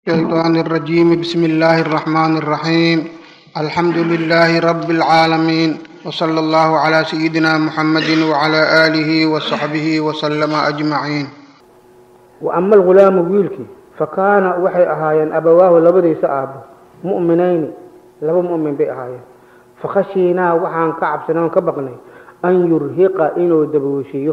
الشيطان الرجيم بسم الله الرحمن الرحيم الحمد لله رب العالمين وصلى الله على سيدنا محمد وعلى آله وصحبه وسلم أجمعين وأما الغلام wiilkii fakaana waxay ahaayeen abawaahu labadiisa aabbo mu'minayni laba mu'min bay ahaayeen fakhashiinaa waxaan ka cabsanay oon ka baqnay an yurhiqa inuu dabooshiyo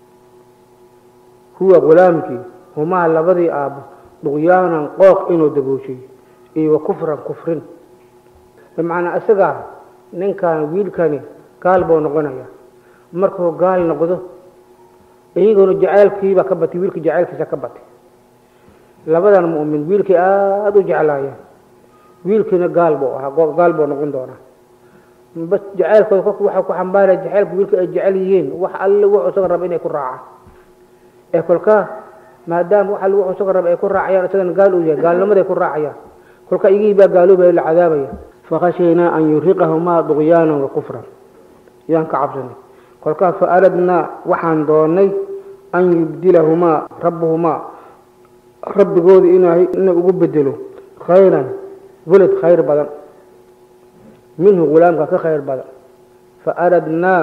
huwa gulaamkii humaa labadii aabbo duqyaanan qooq inuu dabooshiyo iyo wa kufran kufrin bimacnaa isagaa ninkan wiilkani gaal buu noqonaya markuu gaal noqdo iyaguna jacaylkiibaa ka batay wiilka jacaylkiisa ka batay labadan mu'min wiilkii aada u jeclaayeen wiilkiina gaal buu ahaa gaal buu noqon doonaa bas jacaylkooda kolka waxaa ku xambaaraya jacaylka wiilka ay jecel yihiin wax alle wuxuu isaga raba inay ku raacaan ee kolkaa maadaama wax alle wuxuu isaga raba ay ku raacayaan isagana gaal uu yahay gaalnimaday ku raacayaan kolka igihii baa gaaloobaya la cadaabaya fakhashaynaa an yuriqahumaa duqyaanan wa kufran yaan ka cabsanay kolkaa fa aradnaa waxaan doonay an yubdilahumaa rabbuhumaa rabbigooda inuu ugu bedelo khayran welad khayr badan minhu gulaamka ka khayr badan fa aradnaa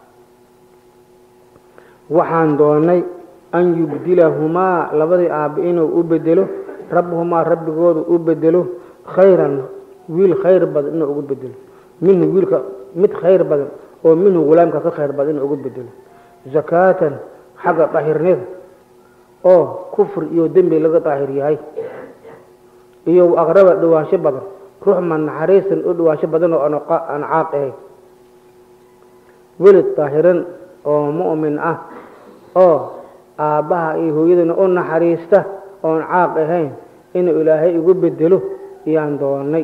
waxaan doonay an yubdilahumaa labadii aabbe inuu u bedelo rabbuhumaa rabbigooda u bedelo khayran wiil khayr badan inuu ugu bedelo minhu wiilka mid khayr badan oo minhu gulaamka ka khayr badan inuu ugu bedelo zakaatan xagga daahirnida oo kufr iyo dembi laga daahir yahay iyo aqraba dhawaansho badan ruuxman naxariisan u dhawaansho badan oo aan caaq ahayn welid daahiran oo mu'min ah oo aabbaha iyo hooyadana u naxariista oon caaq ahayn inuu ilaahay igu bedelo iyaan doonay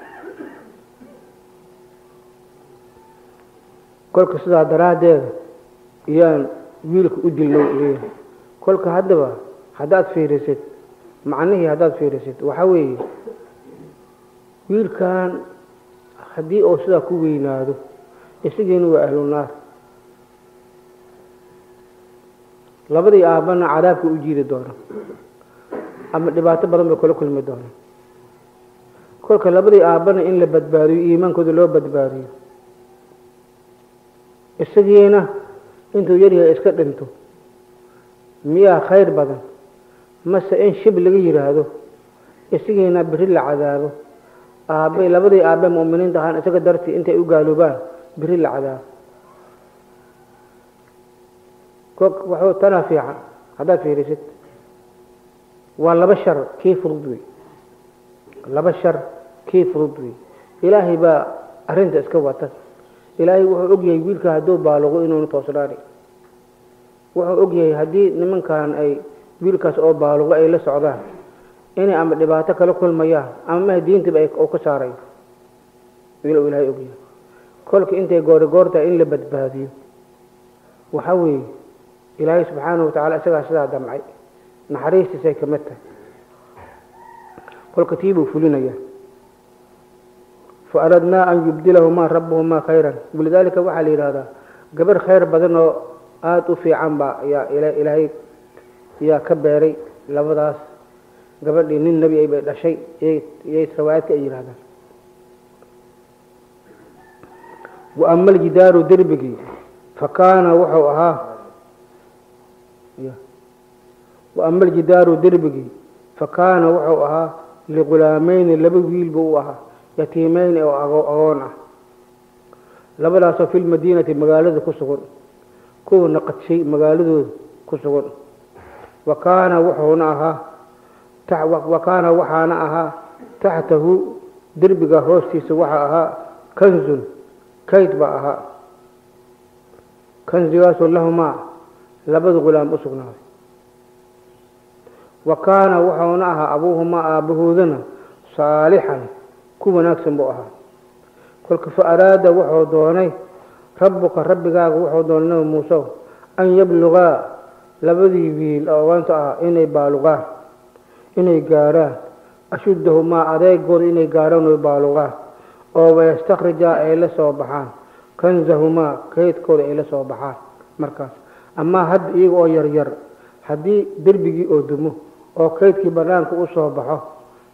kolka sidaa daraaddeeda iyaan wiilka u dilnay leeyahay kolka haddaba haddaad fiirisid macnihii haddaad fiirisid waxaa weeye wiilkan haddii uu sidaa ku weynaado isagiina waa ahlu naar labadii aabbana cadaabka u jiidi doona ama dhibaato badan bay kula kulmi doona kolka labadii aabbana in la badbaadiyo iimaankooda loo badbaadiyo isagiina intuu yaryahay iska dhinto miyaa khayr badan mase in shib laga yidhaahdo isagiina beri la cadaabo aabbe labadii aabbe mu'miniinta ahaan isaga dartii intay u gaaloobaan beri la cadaabo wuxuu tanaa fiican haddaad fiirisid waa laba shar kii furud wey laba shar kii furud wey ilaahay baa arrinta iska wata ilaahay wuxuu ogyahay wiilka hadduu baaluqo inuuna toosnaani wuxuu ogyahay haddii nimankan ay wiilkaas oo baaluqo ay la socdaan inay ama dhibaato kala kulmayaan ama maha diintaba uu ka saarayo inuu ilaahay ogyahay kolka intay goori goortahay in la badbaadiyo waxaa weeye ilaahay subxaanahu watacala isagaa sidaa damcay naxariistiisay ka mid tahay kolka tii buu fulinayaa fa aradnaa an yubdilahumaa rabbuhumaa khayran walidaalika waxaa la yidhahdaa gabarh khayr badan oo aada u fiican baa yaa ilaahay yaa ka beeray labadaas gabadhii nin nebi ay bay dhashay iyay riwaayadka ay yidhahdaan wa ama aljidaaru derbigii fa kaana wuxuu ahaa wa ama aljidaaru derbigii fa kaana wuxuu ahaa ligulaamayni laba wiil buu u ahaa yatiimeyni oo agoon ah labadaasoo fi lmadiinati magaalada ku sugan kuwa naqadshay magaaladooda ku sugan wa kaana wuxuuna ahaa wa kaana waxaana ahaa taxtahu derbiga hoostiisa waxaa ahaa kanzun kayd baa ahaa kanzigaasoo lahumaa labada gulaam u sugnaaday wa kaana wuxuuna ahaa abuuhumaa aabbahoodana saalixan ku wanaagsan buu ahaa kolka fa araada wuxuu doonay rabbuka rabbigaaga wuxuu doonay nabi muuse an yablugaa labadii wiil oo ogaanta ah inay baaluqaan inay gaarhaan ashuddahumaa adeegooda inay gaarhaan oy baaluqaan oo wayastakrijaa ay la soo baxaan kanzahumaa kaydkooda ay la soo baxaan markaas amaa hadda iyaga oo yaryar haddii derbigii oo dumo oo kaydkii bannaanka u soo baxo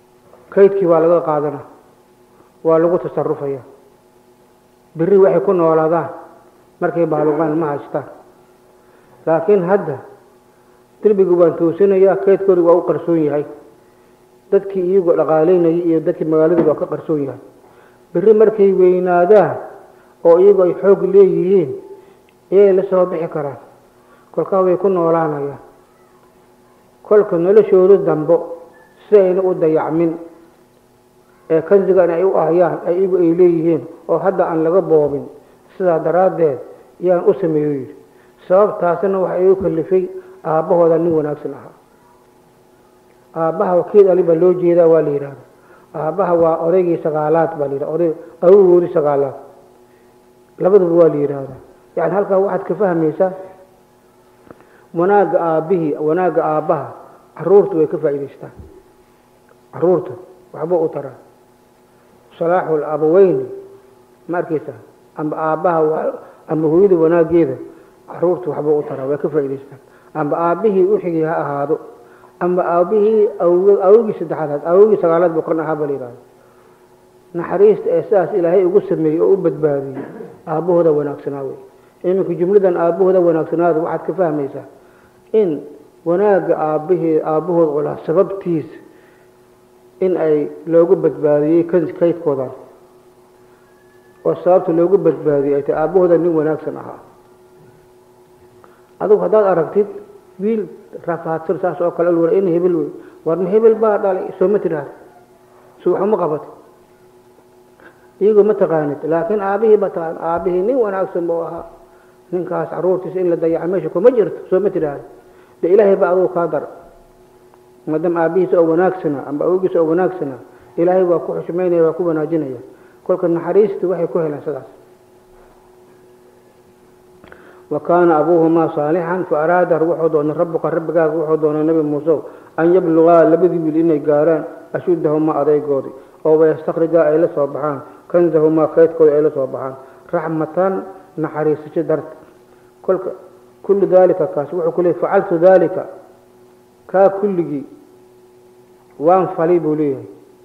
kaydkii waa laga qaadana waa lagu tasarufaya beri waxay ku noolaadaan markay baaluqaan ma haystaan laakiin hadda derbiga waan toosinayaa kaydkoodi waa u qarsoon yahay dadkii iyagoo dhaqaalaynayay iyo dadkii magaalada waa ka qarsoon yahay beri markay weynaadaan oo iyagoo ay xoog leeyihiin iyay la soo bixi karaan kolkaa way ku noolaanayaan kolka noloshooda dambo si ayna u dayacmin ee kansigan ay u ahayaan ay iyagu ay leeyihiin oo hadda aan laga boobin sidaa daraaddeed yaan u sameeyo yidhi sababtaasina waxa igu kalifay aabbahooda nin wanaagsan ahaa aabbaha wakiil ali baa loo jeedaa waa la yidhahda aabbaha waa odaygii sagaalaad baa la yidhahda oday awogoodii sagaalaad labaduba waa la yidhaahdaa yani halkaa waxaad ka fahmaysaa wanaagga aabbihii wanaagga aabbaha caruurta way ka faa'idaystaan caruurta waxba u taraa salaaxu labaweyni ma arkeysa amba aabbaha amba hooyada wanaaggeeda caruurta waxba u taraa way ka faa'idaystaan amba aabbihii uxigii ha ahaado amba aabbihii awogii saddexaad awogii sagaalaad buu kan ahaa ba la yidhahda naxariista ee sidaas ilaahay ugu sameeyey oo u badbaadiyey aabbahooda wanaagsanaa wey iminka jumladan aabbahooda wanaagsanaada waxaad ka fahmaysaa in wanaagga aabbahii aabbahood olaa sababtiisa in ay loogu badbaadiyey kaydkoodan oo sababta loogu badbaadiyey ay tahay aabbahooda nin wanaagsan ahaa adigu haddaad aragtid wiil rafaadsan saas oo kale war in hebel wey warma hebel baa dhalay sooma tiraahda so waxuma qabat iyagoo ma taqaanid laakiin aabihii ba taqaan aabihii nin wanaagsan buu ahaa ninkaas caruurtiisa in la dayaca meesha kuma jirto soo ma tiraahda de ilaahay ba adugu kaa dara maadaama aabihiisa oo wanaagsana amba awogiisa oo wanaagsana ilaahay waa ku xushmaynaya waa ku wanaajinaya kolka naxariistu waxay ku heleen sidaas wa kaana abuuhumaa saalixan fa araada wuxuu doonay rabbuka rabbigaaga wuxuu doonay nabi muuse an yablugaa labadii wiil inay gaaraan ashuddahumaa adaygoodii oo wayastakrijaa ay la soo baxaan kanzahumaa kaydkooda ay la soo baxaan raxmatan naxariisasho darta kolka kullu daalika kaasi wuxuu ku leeyay facaltu daalika kaa kulligii waan falay buu leeyahay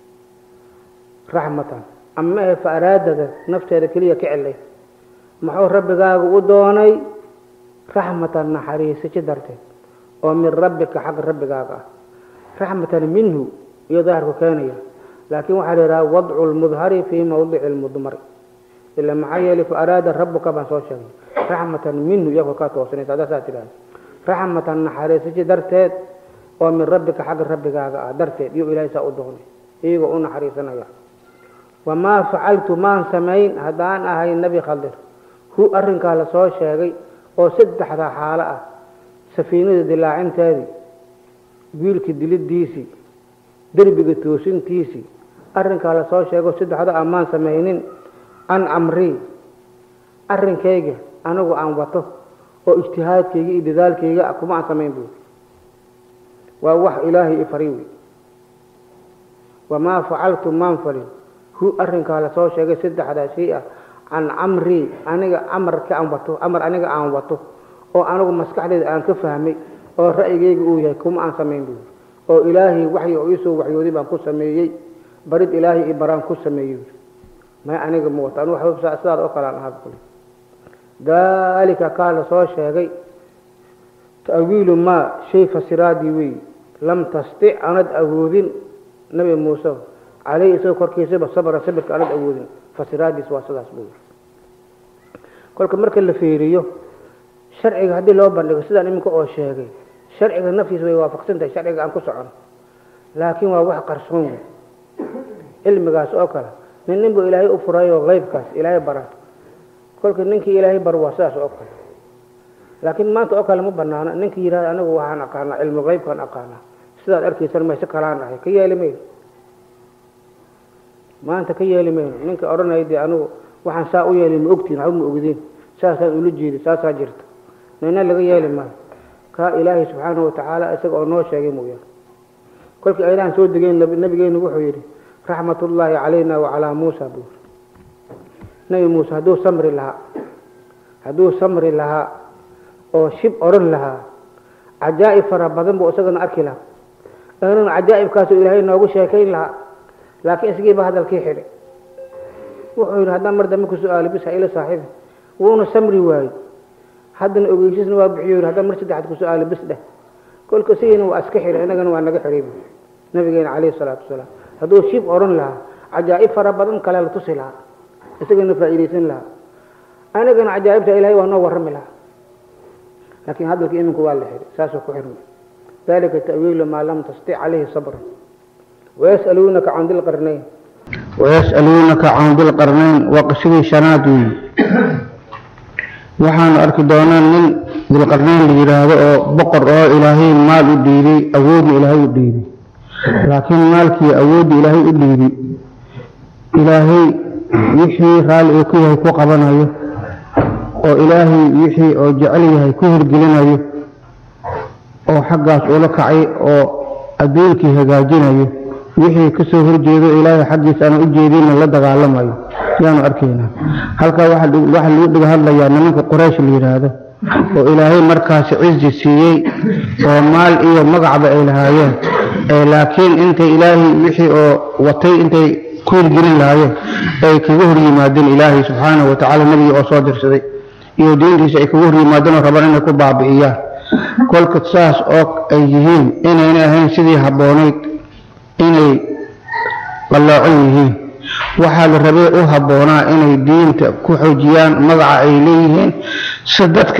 raxmatan ama ahe fa araadada nafteeda keliya ka celay muxuu rabbigaaga u doonay raxmatan naxariisasho darteed oo min rabbika xagga rabbigaaga ah raxmatan minhu iyo daahirku keenaya laakiin waxaa la yidhaha wadcu lmudhari fii mawdici lmudmari ila maxaa yeelay fa araada rabbuka baan soo sheegay raxmatan minhu iyagoo kaa toosanaysa haddaa saa tidhahda raxmatan naxariisasho darteed oo min rabbika xagga rabbigaaga ah darteed iyo ilaahay saa u doonay iyagoo u naxariisanaya wamaa facaltu maan samayn haddaan ahay nebi khadir hu arrinkaa la soo sheegay oo saddexda xaalo ah safiinada dilaacinteedii wiilka dilidiisii derbiga toosintiisii arrinkaa la soo sheego saddexda amaan samaynin an amrii arrinkayga anigu aan wato oo ijtihaadkayga iyo dadaalkayga kuma aan samayn buuri waa wax ilaahay i fari wey wamaa facaltu maan falin hu arrinkaa lasoo sheegay saddexdaa shay ah can camrii aniga amarka aan wato amar aniga aan wato oo anigu maskaxdeeda aan ka fahmay oo ra'yigayga uu yahay kuma aan samayn buuri oo ilaahay waxyi oo iisoo waxyooday baan ku sameeyey barid ilaahay i baraan ku sameeyey may aniga ma wato anu sidaad oo kale aan ahaa buli daalika kaa la soo sheegay ta'wiilu maa shay fasiraadii wey lam tastic anad awoodin nabi muuse caleyhi isagoo korkiisaba sabra sabirka anad awoodin fasiraadiis waa sidaas buu yiri kolka marka la fiiriyo sharciga haddii loo bandhigo sidaan iminka oo sheegay sharciga naftiisa way waafaqsan tahay sharciga aan ku socono laakiin waa wax qarsoon wey cilmigaas oo kale nin nin buu ilaahay u furayo qeybkaas ilaahay bara kolka ninkii ilaahay bar waa sidaas oo kale laakiin maanta oo kale ma banaano ninkii yidhahda anigu waxaan aqaanaa cilmi qeybkaan aqaanaa sidaad arkaysan mayse kalaan ahay ka yeeli mayno maanta ka yeeli mayno ninka odhanaya dee anigu waxaan saa u yeelay ma ogtiin waxba ma ogdeen saasaan ula jeedi saasaa jirta nina laga yeeli maayo kaa ilaahay subxaanahu watacaala isaga oo noo sheegay mooyaane kolkii aylahan soo degeen nabigeenu wuxuu yidhi raxmatullaahi calayna wacalaa muusa buu yidhi nebi muuse hadduu samri lahaa hadduu samri lahaa oo shib odhan lahaa cajaa'ib fara badan buu isagana arki lahaa inun cajaa'ibkaasu ilaahay noogu sheekayn lahaa laakiin isgiiba hadalkii xidhay wuxuu yidhi haddaan mar dambe ku su-aalo bis ha ila saaxiibi wuuna samri waayey haddana ogeysiisna waa bixiyo yidhi haddaan mar saddexaad ku su-aalo bis dheh kolka sigiina waa iska xidhay innagana waa naga xidhay buui nabigeena calayhi salaatu wasalaam hadduu shiib odhan lahaa cajaa'ib fara badan kale la tusi lahaa isagana faa'iidaysan lahaa anagana cajaa'ibta ilaahay waa noo warrami lahaa laakiin hadalka iminku waa la xidhay saasuu ku xirmay dalika ta'wiilu maa lam tastic calayhi sabra wayas'aluunaka can dilqarnayn wayas'aluunaka can dilqarnayn waa qisadii shanaad weeye waxaanu arki doonaa nin dilqarnayn la yidhaahdo oo boqor oo ilaahay maal u dhiibay awoodna ilaahay u dhiibay laakiin maalkii awoodda ilaahay u dhiibay ilaahay wixii raalli uu ku yahay ku qabanayo oo ilaahay wixii oo jecel yahay ku hirgelinayo oo xaggaas ula kacay oo adduunkii hagaajinayo wixii kasoo horjeedo ilaahay xaggiis aan u jeedinna la dagaalamayo yaanu arkaynaa halkaa waxaa lagu dhiga hadlayaa nimanka quraysh la yidhaahdo oo ilaahay markaasi cizi siiyey oo maal iyo magacba ay lahaayeen laakiin intay ilaahay wixii oo watay intay ku hirgelin lahaayeen ay kaga hor yimaadeen ilaahay subxaanahu watacaala nebigii oo soo dirsaday iyo diintiisa ay kaga hor yimaadeen oo rabaan inay ku baabi'iyaan kolka saas oo ay yihiin inayna ahayn sidii habboonayd inay qallaacon yihiin waxaa la rabay u habboonaa inay diinta ku xoojiyaan magaca ay leeyihiin si dadka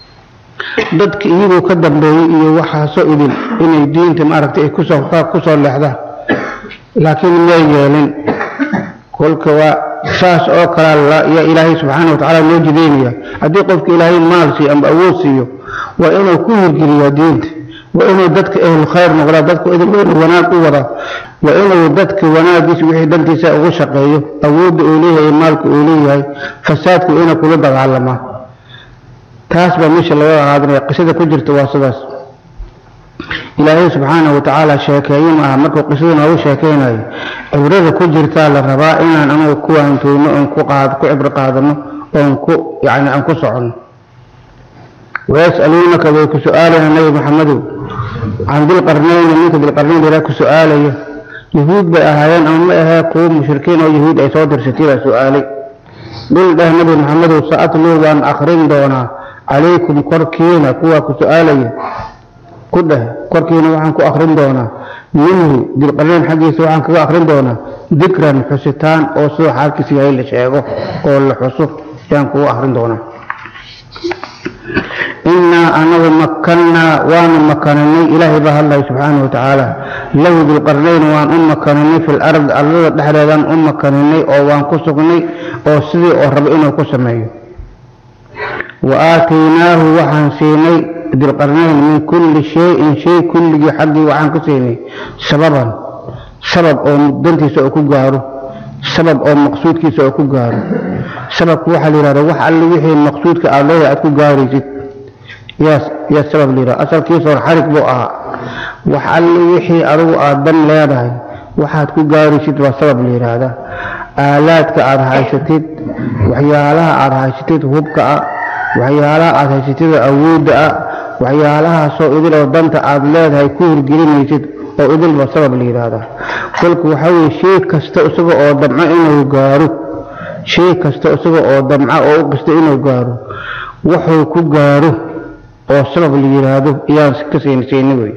dadka iyagoo ka dambeeyey iyo waxaasoo idin inay diinta maaragtay ay kusoo kusoo leexdaan laakiin may yeelin kolka waa saas oo kale yaa ilaahay subxaana watacaala loo jideynaya haddii qofka ilaahay maal siiyo ama awood siiyo waa inuu ku hirgeliyaa diinta waa inuu dadka ahlu khayr noqdaa dadku idinweynu wanaag u wadaa waa inuu dadka wanaagiisa wixii dhantiisa ugu shaqeeyo awoodda uu leeyahay maalka uu leeyahay fasaadku inuu kula dagaalamaa taas baa meesha laga qaadanaya qisada ku jirta waa sidaas ilaahay subxaanahu watacaala sheekeeye maaha markuu qisada noogu sheekeynayo cibrada ku jirtaa la rabaa inaan anagu ku waantoono oon ku qaad ku cibro qaadano oon ku yacni aan ku soconno wayas'aluunaka way ku su-aalayaan nabi maxamedow can dilqarnayni ninka dilqarnayn ilaa ku su-aalaya yahuud bay ahaayeen ama ma ahee kuwo mushrikiin oo yahuud ay soo dirsatay baa su-aalay dhul dheh nabi maxamedow sa-atluu waan akrin doonaa calaykum korkiina kuwaa ku su-aalaya ku dheh korkiina waxaan ku akrin doonaa minhu dilqarnayn xaggiisa waxaan kaga akrin doonaa dikran xusitaan oo sida xaalkiisa yahay la sheego oo la xuso ayaan kugu akrin doonaa inaa anagu makannaa waanu makaninay ilaahay baa hadlaya subxaana watacaala lahu dilqarnayn waan u makaninay fi lard ardada dhexdeedaan u makaninay oo waan ku sugnay oo sidii oo rabo inuu ku sameeyo wa aataynaahu waxaan siinay dilqarnayn min kulli shayin shay kulligii xaggii waxaan ku siinay sababan sabab oo dantiisa oo ku gaaro sabab oo maqsuudkiisa oo ku gaaro sababku waxaa la yidhahda wax alle wixii maqsuudka aad leedahay aad ku gaaraysid yaa yaa sabab la yidhahda asalkiisa hor xarig buu ahaa wax alle wixii adigu aad dan leedahay waxaad ku gaaraysid waa sabab la yidhaahdaa aalaadka aad haysatid waxyaalaha aad haysatid hubka ah waxyaalaha aad haysatid awoodda ah waxyaalahaasoo idil oo danta aad leedahay ku hirgelinaysid oo idilba sabab la yidhaahdaa kolka waxaa weye shay kasta isaga oo damco inuu gaaro shay kasta isaga oo damca oo u qista inuu gaaro wuxuu ku gaaro oo sabab la yidhaahdo ayaan ka siinsiina wey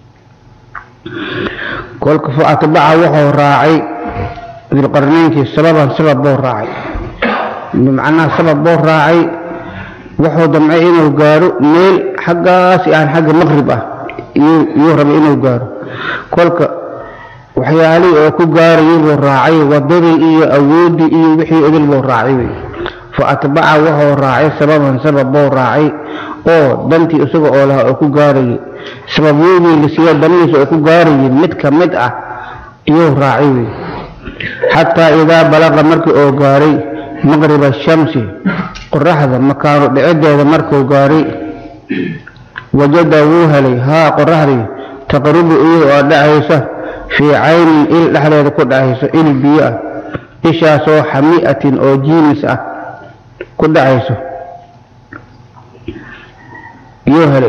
kolka fa atbaca wuxuu raacay dilqarnaynkii sababan sabab buu raacay bimacnaha sabab buu raacay wuxuu damcay inuu gaaro meel xaggaas aan xagga maqrib ah iyuu rabay inuu gaaro kolka waxyaalihii oo ku gaarayay buu raacay wadadii iyo awooddii iyo wixii idil buu raacay wey fa atbaca wuxuu raacay sababan sabab buu raacay oo dantii isaga oo lahaa oo ku gaarayay sababyadii la siiya danihiisa oo ku gaarayay mid ka mid ah iyuu raacay wey xataa idaa balaqa markii oo gaaray maqriba shamsi qoraxda makaanu dhicideeda markuu gaaray wajada wuu helay haa qoraxdii taqrubu iyada oo dhacaysa fii caynin il dhexdeeda ku dhacayso il biyo ah ishaasoo xami'atin oo jiimis ah ku dhacayso yuu helay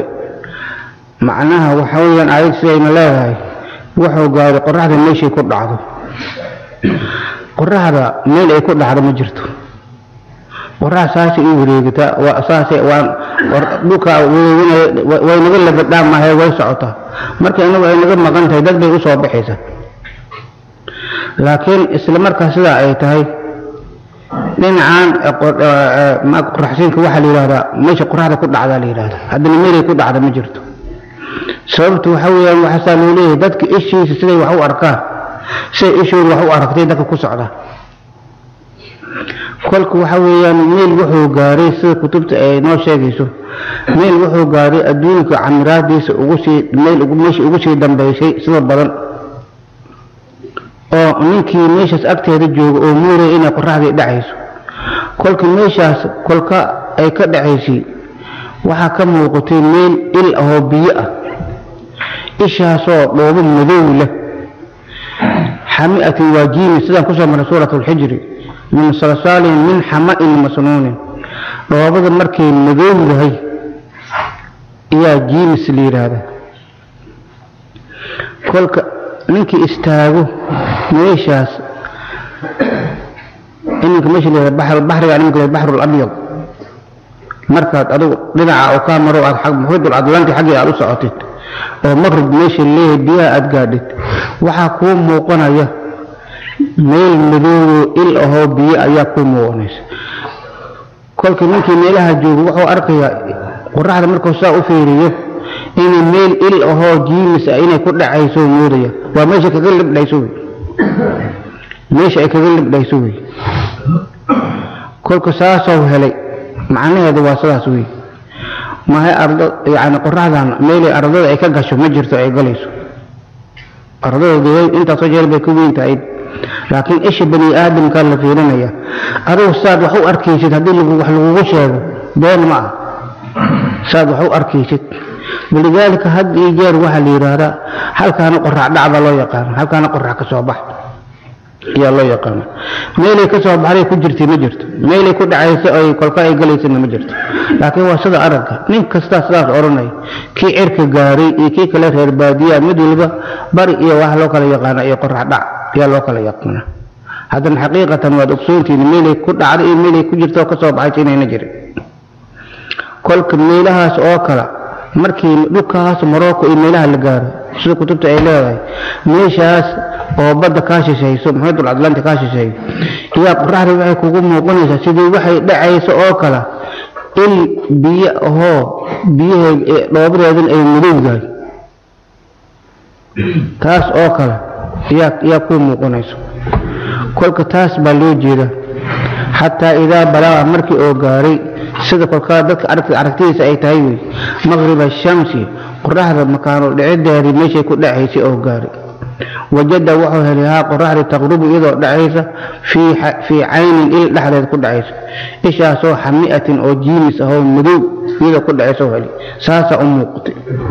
macnaha waxa weeyaan aayad sidayna leedahay wuxuu gaaray qoraxda meeshay ku dhacdo qoraxda meel ay ku dhacdo ma jirto qorax saasay u wareegataa waa saasay waan dhulka wareeganaya way naga labadhaan maahay way socotaa marka inagu ay naga maqan tahay dad bay usoo baxaysaa laakiin isla markaa sidaa ay tahay dhinacan qoraxsiinka waxaa la yidhahdaa meesha qoraxda ku dhacdaa la yidhahdaa haddana meelay ku dhacda ma jirto sababtu waxa weeyaan waxaasaa loo leeyahay dadka ishiisa siday wax u arkaan siday ishooda wax u aragtay dadka ku socda kolka waxa weeyaan meel wuxuu gaaray sida kutubta ay noo sheegayso meel wuxuu gaaray adduunka camiraadiisa ugu sii meel meesha ugu sii dambaysay sida badan oo ninkii meeshaas agteeda jooga oo muuraya inay qoraxdii dhacayso kolka meeshaas kolka ay ka dhacaysay waxaa ka muuqatay meel il ahoo biyo ah ishaasoo dhoobo madow leh xami'atin waa jiimi sidaan kusoo maray suurat alxijri min salsaalin min xama'in masnuunin dhoobada markay madowdahay ayaa jiimis la yidhaahda kolka ninkii istaago meeshaas iminka meesha la yidhahda baxriga iminka la baxru labyad markaad adigu dhinaca oo kaa maro aad muxiidul atlanti xaggii aad u socotid oo maqrib meesha leeyahay biyaha aad gaadhid waxaa kuu muuqanaya meel madoobo il ahoo biyo ayaa kuu muuqanaysa kolka ninkii meelaha jooga wuxuu arkayaa qoraxda markuu saa u fiiriyo inay meel il ahoo jiimis ah inay ku dhacayso moodaya waa meesha kaga libdhayso wey meesha ay kaga libdhayso wey kolka saasoo helay macnaheedu waa sidaas wey mahay ardo yani qoraxdan meelay ardada ay ka gasho ma jirto ay galayso ardada intaasoo jeer bay ka weyn tahay laakiin isha bani aadamkaa la fiirinaya adigu saad wax u arkaysid haddii wax lagugu sheego been ma ah saad wax u arkaysid walidaalika had iyo jeer waxaa la yidhaahdaa halkaana qorax dhacda loo yaqaano halkaana qorax ka soo bax ayaa loo yaqaana meelay ka soo baxday ku jirtay ma jirto meelay ku dhacaysa ay kolka ay galaysana ma jirto laakiin waa sida aragga nin kastaa sidaas odhanaya kii cirka gaaray iyo kii kale reer baadiyaa mid waliba bari iyo wax loo kala yaqaana iyo qorax dhac ayaa loo kala yaqaana haddana xaqiiqatan waad ogsoontihiin meelay ku dhacday iyo meelay ku jirto oo ka soo baxaysa inayna jirin kolka meelahaas oo kale markii dhulkaas morocco iyo meelaha la gaaro sida kutubta ay leedahay meeshaas oo badda kaa shishayso muxiidul atlanti kaa shisheeyo iyaa qoraxda waxay kugu muuqanaysaa sidii waxay dhacayso oo kale il biyo ahoo biyaha dhoobadeedan ay madowdahay taas oo kale yaa yaa kuu muuqanayso kolka taas baa loo jeeda xataa idaa balaga markii oo gaaray sida kolkaa dadka aragtidiisa ay tahay wey maqriba shamsi qoraxda makaano dhicideedii meeshay ku dhacaysay oo gaaray wajada wuxuu helay haa qoraxda taqrubu iyadoo dhacaysa fii caynin il dhexdeed ku dhacaysa ishaasoo xami'atin oo jiimis ahoo madow iyadoo ku dhacaysa helay saasaa u muuqatay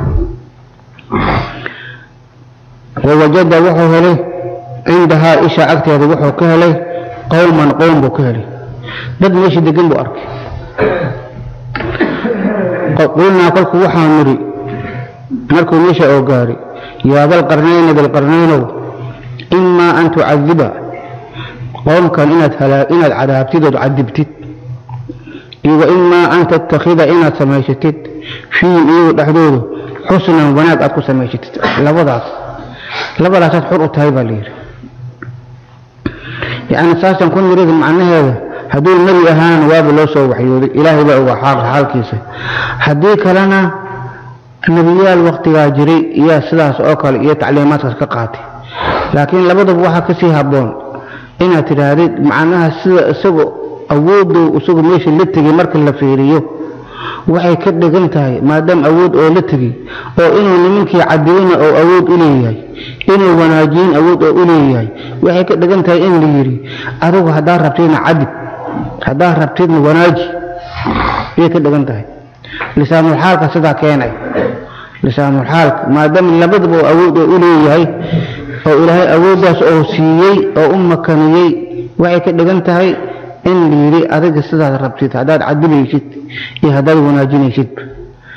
wawajada wuxuu helay cindahaa isha agteeda wuxuu ka helay qowman qowm buu ka helay dad meesha degan buu arkay qulnaa kolku waxaa nidhi markuu meesha oo gaaray yaa dalqarnayna dalqarnaynow imaa an tucadiba qoomkan inaad inaad cadaabtid ood cadibtid iyo wa imaa an tattakhida inaad samaysatid fiihim iyagu dhexdooda xusnan wanaag aad ku samaysatid labadaas labadaasaad xur u tahay baa layidhi yacni saasan ku nirida macnaheeda hadduu nebi ahaana waaba loo soo waxyooday ilaahay baa ogaa xaalkiisa haddii kalena nebiyaal waktigaa jiray iyaa sidaas oo kale iyo tacliimaadkaas ka qaatay laakiin labadaba waxaa kasii habboon inaad tidhaahdid macnaha sida isagu awooddow isagu meesha la tegay marka la fiiriyo waxay ka dhigan tahay maadaama awood oo la tegay oo inuu nimankii cadiyeyna oo awood u leeyahay inuu wanaajiyin awood oo u leeyahay waxay ka dhigan tahay in la yidhi adigu haddaa rabtidna cadib haddaa rabtidna wanaaji ayay ka dhigan tahay lisaanulxaalka sidaa keenay lisaanulxaalka maadaama labadaba oo awood oo u leeyahay oo ilaahay awooddaas oo siiyey oo u makaniyey waxay ka dhigan tahay in la yidhi adiga sidaad rabtid haddaad cadibaysid iyo haddaad wanaajinaysid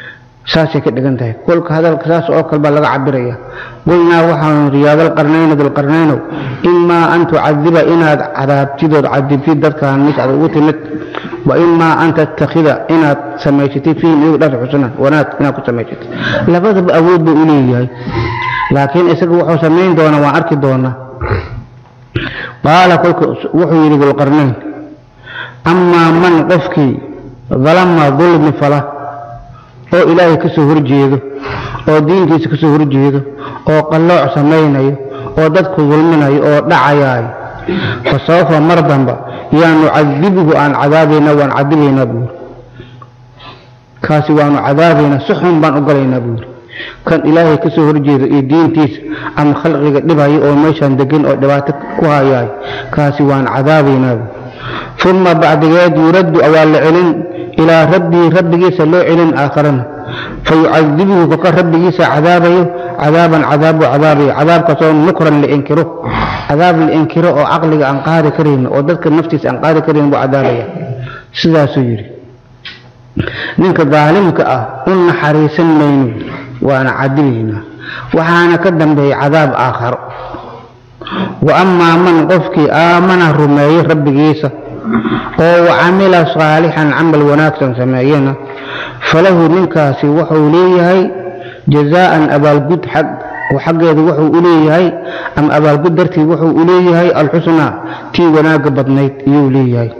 saasay ka dhigan tahay kolka hadalka saas oo kale baa laga cabiraya qulnaa waxaanu riyaadalqarnayno dulqarnaynow imaa an tucadiba inaad cadaabtidood cadibtid dadkaan mis aad ugu timid wa imaa an tattakhida inaad samaysatid fiihim iyagu dhar xusnan wanaag inaad ku samaysatid labadaba awood buu u leeyahay laakiin isaga wuxuu samayn doonaa waan arki doonaa qaala kolka wuxuu yidhi dulqarnayn amaa man qofkii dalama dulmi fala oo ilaahay ka soo horjeedo oo diintiisa ka soo horjeedo oo qallooc samaynayo oo dadku dulminayo oo dhacayaayo fa sawfa mar damba yaa nucadibuhu aan cadaabaynaa waan cadibaynaa buuri kaasi waanu cadaabaynaa si xun baan u galaynaa buuri kan ilaahay ka soo horjeedo iyo diintiisa ama khalqiga dhibayo oo meeshaan degan oo dhibaato ku hayaayo kaasi waan cadaabaynaa buuri uma bacdigeed yuraddu waa la celin ilaa rabbii rabbigiisa loo celin aakharana fayucadibuhu kaka rabbigiisa cadaabayo cadaaban cadaabu cadaabayo cadaabkaasoo nukran la inkiro cadaab la inkiro oo caqliga aan qaadi karayn oo dadka naftiisa aan qaadi karayn buu cadaabaya sidaasuu yidhi ninka daalimka ah u naxariisan mayno waana cadibaynaa waxaana ka dambeeya cadaab aakharo wa amaa man qofkii aamana rumeeyey rabbigiisa oo wacamila saalixan camal wanaagsan sameeyana falahu ninkaasi wuxuu leeyahay jazaa'an abaalgud xag oo xaggeedu wuxuu u leeyahay ama abaalgud dartii wuxuu u leeyahay alxusnaa tii wanaagga badnayd iyuu leeyahay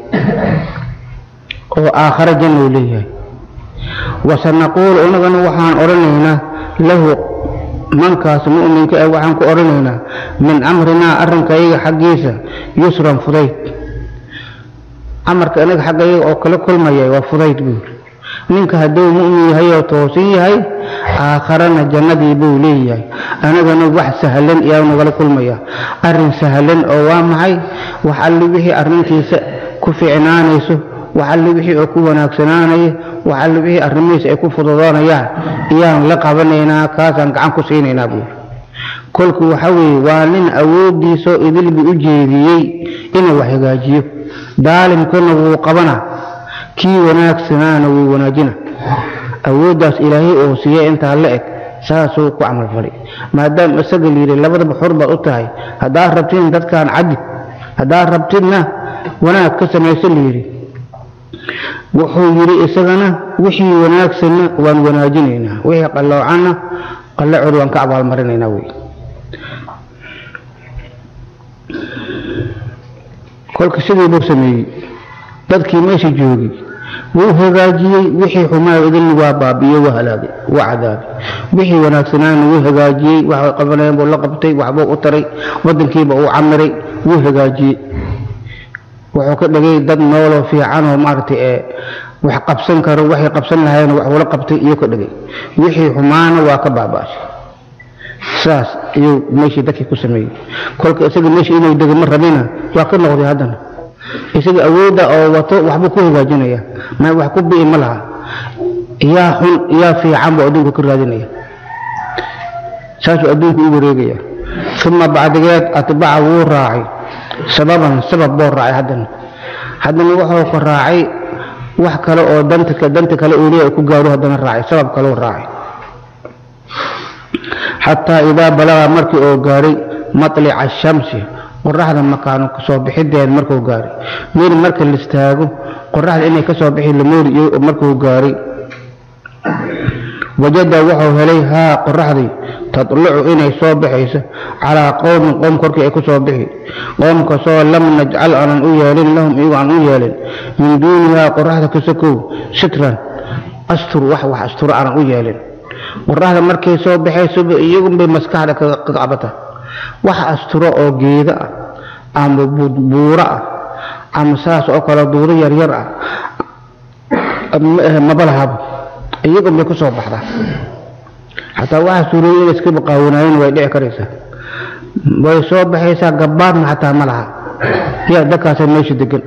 oo aakhare janna uu leeyahay wasanaquulu inagana waxaan odhanaynaa lahu mankaas mu'minka ah waxaan ku odhanaynaa min amrinaa arrinkayaga xaggiisa yusran fudayd amarka inaga xagga iyaga oo kala kulmaya waa fudayd buuri ninka hadduu mu'min yahay oo toosan yahay aakharana jannadii buu leeyahay anagana wax sahlan iyaa nagala kulmaya arrin sahlan oo waa maxay wax alli wixii arrintiisa ku fiicnaanayso wax alli wixii oo ku wanaagsanaanaya wax alli wixii arrimihiisa ay ku fududoonayaan iyaan la qabanaynaa kaasaan gacan ku siinaynaa buuri kolku waxa weeye waa nin awooddiisoo idilbi u jeediyey inuu wax hagaajiyo daalimkana wuu qabana kii wanaagsanaana wuu wanaajina awooddaas ilaahay oo siiya intaa la eg saasuu ku camalfalay maadaama isaga layidhi labadaba xor baad u tahay haddaad rabtidin dadkaan cadib haddaad rabtidna wanaag ka samayso layidhi wuxuu yidhi isagana wixii wanaagsanna waan wanaajinaynaa wixii qalloocanna qallacooda waan ka abaalmarinaynaa wey kolka sidii buu sameeyey dadkii meesha joogay wuu hagaajiyey wixii xumaa idilna waa baabi'iyey waa halaagay waa cadaabay wixii wanaagsanaana wuu hagaajiyey waxay qabanayeen buu la qabtay waxbuu u taray waddankiiba uu camiray wuu hagaajiyey wuxuu ka dhigay dad nooloo fiicanoo maaragtay ee wax qabsan karo waxay qabsan lahayen wax ula qabtay iyo ka dhigay wixii xumaana waa ka baaba'shay saas ayuu meeshii dadkii ku sameeyey kolka isaga meesha inuu dego ma rabina waa ka noqday haddana isaga awoodda oo wato waxbuu ku hagaajinaya ma wax ku bi'i ma laha yaa xun yaa fiican buu adduunka ka raadinaya saasuu adduunku u wareegaya uma bacdigeed atbaca wuu raacay sababan sabab buu raacay haddana haddana wuxuu ka raacay wax kale oo danta danta kale uu leeyahay ku gaaro haddana raacay sabab kaleu raacay xataa idaa balaga markii uu gaaray matlica ashamsi qoraxda makaano kasoo bixideed markuu gaaray meel marka la istaago qoraxda inay kasoo bixi lamoori markuu gaaray wajada wuxuu helay haa qoraxdii tadlucu inay soo baxayso calaa qowmin qowm korkii ay ku soo bixi qoomkasoo lam najcal aanan u yeelin lahum iyagu aan u yeelin min duunihaa qoraxda ka sokow sitran astur wax wax asturo aanan u yeelin qoraxda markay soo baxaysoba iyagunbay maskaxda kaga qabata wax asturo oo geedo ah ama buuro ah ama saas oo kale duudo yaryar ah maba lahaba iyagunbay ku soo baxdaa xataa waxa suurooya inay iska baqaawanaayeen way dhici karaysaa way soo baxaysaa gabbaadna xataa ma laha yaa dadkaasa meesha degan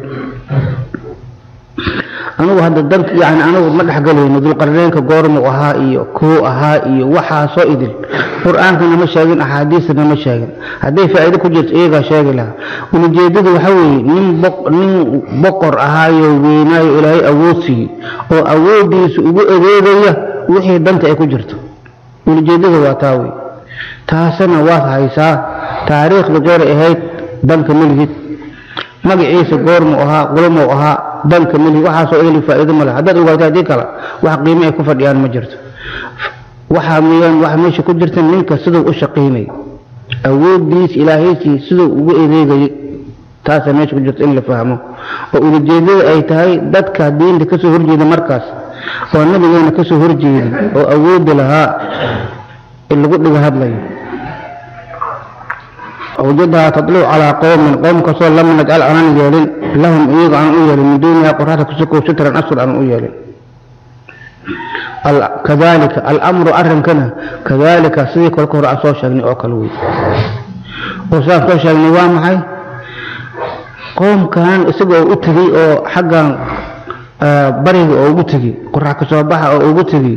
anugu hadda dan yani anugu ma dhexgalayno dulqarneenka goormuu ahaa iyo kuu ahaa iyo waxaasoo idil qur-aankana ma sheegin axaadiistana ma sheegin hadday faa'iido ku jirto iyagaa sheegi lahaa ulajeedadu waxa weeye nin nin boqor ahaayo weynaayo ilaahay awood siiyey oo awooddiisa ugu adeegaya wixii danta ay ku jirto ulijeedada waa taa wey taasina waad haysaa taariikhda gooray ahayd danka melihid magaciisa goormuu ahaa qulmuu ahaa danka melihid waxaasoo eli faa'iido ma leh haddaad ogaato haddii kale wax qiimo ay ku fadhiyaan ma jirto waxaa miyaan waxa meesha ku jirta ninka siduu u shaqaynay awoodiis ilaahaysiis siduu ugu adeegayay taasaa meesha ku jirta in la fahmo oo ulijeedada ay tahay dadka diinta kasoo horjeeda markaas oo nabigeena kasoo horjeeda oo awoodi lahaa in lagu dhiga hadlayo awjadaha tadluc calaa qowmin qowm kasoo lam najcal aanan yeelin lahum iyaga aan u yeelin min duuniha qoraxda kusukow sitran asfar aan u yeelin kadalika alamru arrinkana kadalika sidii kolka hore aan soo sheegnay oo kale wey oo sidaan soo sheegnay waa maxay qoomkan isaga oo u tegey oo xaggan bariga oo ugu tegey qorax kasoo baxa oo ugu tegey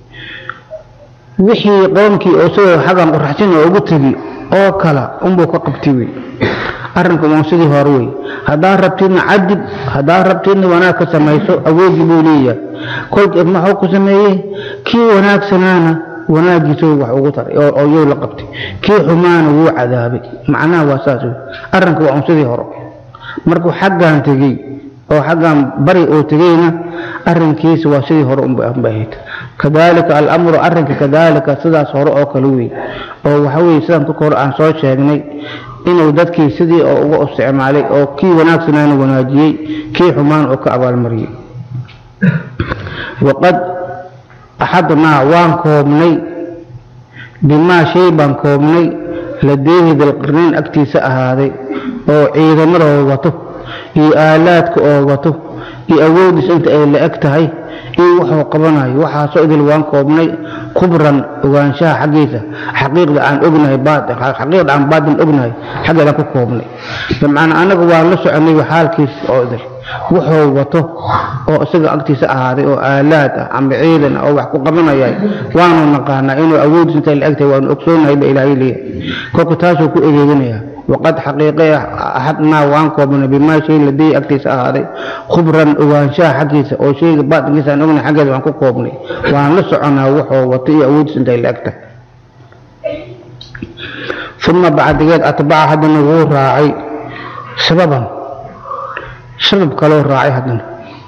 wixii qoomkii oo isagoo xaggan qoraxsin oo ugu tegey oo kala unbuu ka qabtay wey arrinku uun sidii hore wey haddaad rabtidna cadib haddaad rabtidna wanaag ka samayso awoodii buu leeyahay kolka maxuu ku sameeyey kii wanaagsanaana wanaagiisa wax ugu taray oo yow la qabtay kii xumaana wuu cadaabay macnaha waa saas wey arrinku waa un sidii hore markuu xaggan tegey oo xaggan bari oo tegeyna arrinkiisa waa sidii hore unba ahayd kadalika alamru arrinka kadalika sidaas hore oo kale wey oo waxa weye sidaan kolka hore aan soo sheegnay inuu dadkii sidii oo uga isticmaalay oo kii wanaagsanaana wanaajiyey kii xumaan oo ka abaalmariyey waqad axadnaa waan koobnay bimaa shay baan koobnay ladeehi dalqarnayn agtiisa ahaaday oo ciidamadoo wato iyo aalaadka oo wato iyo awoodiis inta ay la eg tahay iyo wuxuu qabanayo waxaasoo idil waan koobnay kubran ogaanshaha xaggiisa xaqiiqda aan ognahay xaqiiqda aan baatin ognahay xaggeedaan ku koobnay bimacnaa annaga waan la soconay xaalkiis oo idil wuxuu wato oo isaga agtiisa ahaaday oo aalaad ah ama ciidan oo wax ku qabanayay waanu naqaanaa inuu awoodiis inta la eg tahay waanu ogsoonahay ba ilaahay leeyahay kolka taasuu ku egeeganaya waqad xaqiiqe axadnaa waan koobnay bimaa shay ladey agtiisa ahaaday khubran ogaanshaha xaggiisa oo shayga baatinkiisa aan ognahay xaggeeda waan ku koobnay waan la soconaa wuxuu wato iyo awoodiis intay la eg tahay uma bacdigeed atbaca haddana wuu raacay sababan sabab kaloo raacay haddana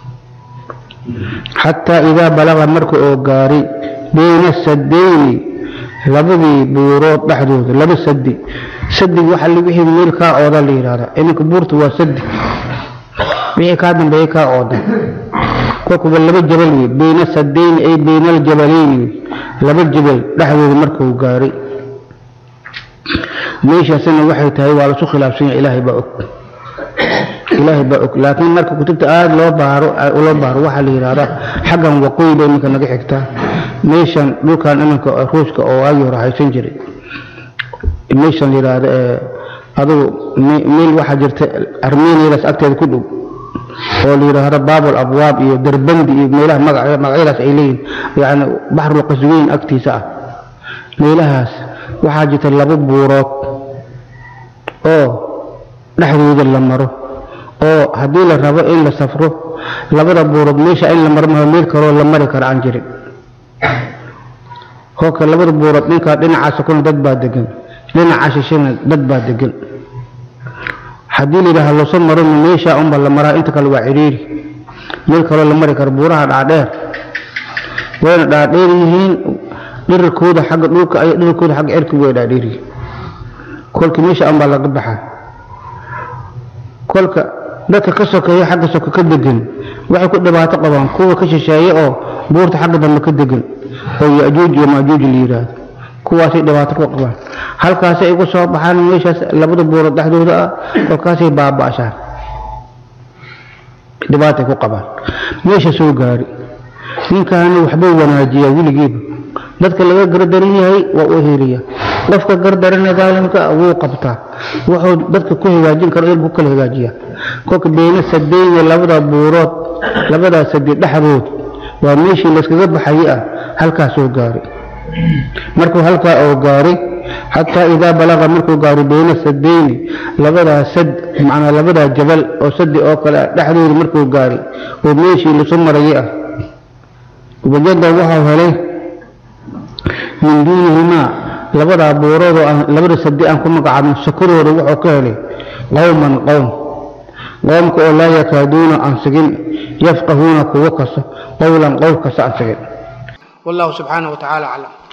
xataa idaa balaga marka oo gaaray bayna sadayni labadii buurood dhexdooda laba sadi sadig waxa wixii meel kaa ooda la yidhahda iminka buurta waa sadi wixii kaa dambeeya kaa ooda kolkuba laba jabal wey bayna sadayni ay bayna aljabalayni wey laba jabal dhexdooda markuu gaaray meeshaasina waxay tahay waa lasu khilaafsan yahay ilaahay baa og ilaahay baa og laakiin marka kutubta aada loo baaro loo baaro waxaa la yidhahdaa xaggan waqooyi bay iminka naga xigtaa meeshan dhulkan iminka ruushka oo waagii hore haysan jiray meeshan la yidhaahdo ee adugu meel waxaa jirta armeniadaas agteeda ku dhow oo la yidhaahdo baabul abwaab iyo darbandi iyo meelaha magacyadaas ay leeyihin yacni baxrul qasweyn agtiisa ah meelahaas waxaa jirta laba buurood oo dhexdooda la maro oo haddii la rabo in la safro labada buurood meesha in la maro maho meel kaloo la mari kara aan jirin kolka labada buurood dhinkaa dhinacaasa kuna dad baa degan dhinaca shishana dad baa degan haddii la yidhaaha loso marona meeshaa unba la maraa inta kale waa cidhiiri meel kaloo la mari karo buuraha dhaadheer wayna dhaadheer yihiin dhirarkooda xagga dhulka ay dhirarkooda xagga cirka way dhaadheer yihiin kolka meesha unbaa laga baxaa kolka dadka ka sokeeya xagga soke ka degan waxay ku dhibaato qabaan kuwa ka shisheeye oo buurta xagga dambe ka degan oo yajuuj iyo maajuuj la yidhaahdo kuwaasay dhibaato ku qabaan halkaasay igu soo baxaan meeshaas labada buurood dhexdooda ah kolkaasay baaba'shaan dhibaatay ku qabaan meesha soo gaari ninkaani waxbuu wanaajiyaa weligiiba dadka laga gardaran yahay waa u heliya qofka gardarana daalimka wuu qabtaa wuxuu dadka ku hagaajin karo ilku kala hagaajiya kolka beyna sadeyni labada buurood labadaa sadi dhexdood waa meeshii layskaga baxayay ah halkaa soo gaaray markuu halkaa oo gaaray xataa idaa balaqa markuu gaaray beyna sadeyni labadaa sad macnaa labadaa jabal oo sadi oo kale ah dhexdooda markuu gaaray oo meeshii lasu marayay ah wajada waxau helay min duunihimaa labadaa buuroodoo aan labada sadi aan ku magacaabin sakurooda wuxuu ka helay qowman qowm qoomka oo laa yakaaduuna aan sigin yafqahuuna kuwo kasta qowlan qowl kasta aan sigin wallahu subxaanahu wa tacaala aclam